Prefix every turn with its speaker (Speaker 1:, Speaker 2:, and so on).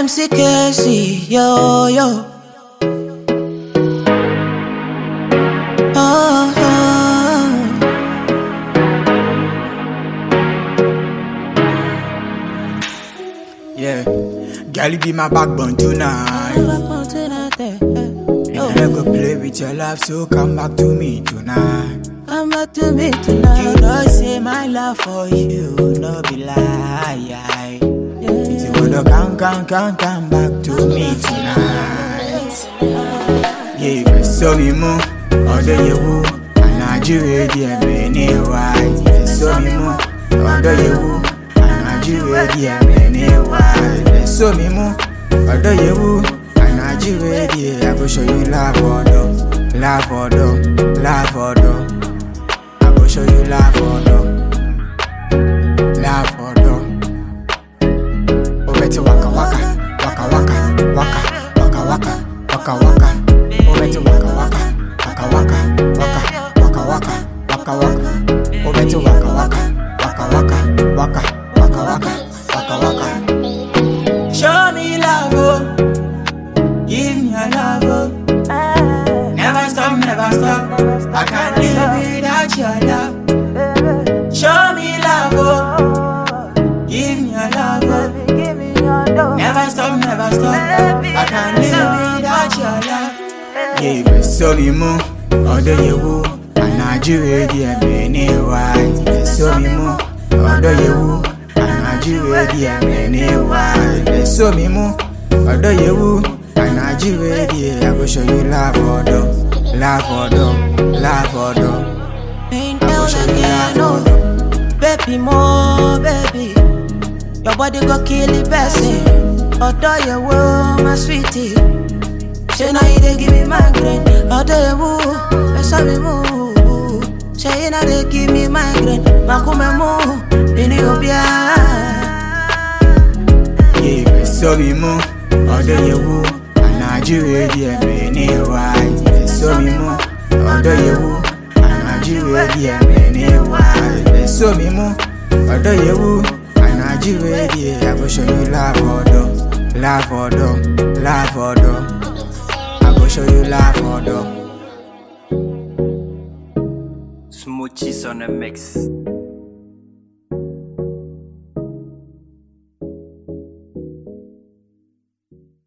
Speaker 1: MC Casey, yo, yo. Oh, oh.
Speaker 2: Yeah, girl, you be my backbone tonight. And I go play with your love, so come back to me tonight.
Speaker 1: Come back to me tonight.
Speaker 2: You know, say my love for you, no be lie. If you wanna come, come, come, come back to me tonight. Yeah, if so me mo, ọ̀dọ̀ yewu, Anajuwe di ẹ̀mẹ̀ ní white. If so me mo, ọ̀dọ̀ yewu, Anajuwe di ẹ̀mẹ̀ ní white. If so me mo, ọ̀dọ̀ yewu, Anajuwe di I go show you love ọ̀dọ̀, love ọ̀dọ̀, love ọ̀dọ̀. I go show you love ọ̀dọ̀, love ọ̀dọ̀. O beti waka waka, waka waka, waka, waka waka, waka waka. O beti waka waka, waka waka, waka, waka waka, waka waka. O beti waka waka, waka waka, waka, waka waka, waka waka. Show me love, oh. give me your love, oh. Never stop, never stop. I can't live without your love. Show me love, oh. give me your love, oh. Never stop, never stop. I can't live without your love. Yeah, but so me mo, ọ̀dọ̀ yewu, Anajuwe di ẹ̀mẹ̀ ní white. Yeah, so me mo, ọ̀dọ̀ yewu, Anajuwe di ẹ̀mẹ̀ ní white. Yeah, so me mo, ọ̀dọ̀ yewu, Anajuwe di I go show you love ọ̀dọ̀, love ọ̀dọ̀, love ọ̀dọ̀.
Speaker 1: Ain't
Speaker 2: I go
Speaker 1: down
Speaker 2: show you
Speaker 1: again,
Speaker 2: love
Speaker 1: no.
Speaker 2: ọ̀dọ̀.
Speaker 1: Baby, more, baby. Your body go kill the person. Although you were my sweetie. Say now you dey give me migraine. Although you woo, that's how me move. Say you now they give me migraine. Makume move, in Ethiopia.
Speaker 2: Yeah, so me mo, ọ̀dọ̀ yewu, Anajuwe di ẹ̀mẹ̀ ní white. Yeah, so me mo, ọ̀dọ̀ yewu, Anajuwe di ẹ̀mẹ̀ ní white. Yeah, so me mo, ọ̀dọ̀ yewu, Anajuwe di I go show you love ọ̀dọ̀, love ọ̀dọ̀, love ọ̀dọ̀. I go show you love ọ̀dọ̀.
Speaker 3: Smoochies on the mix.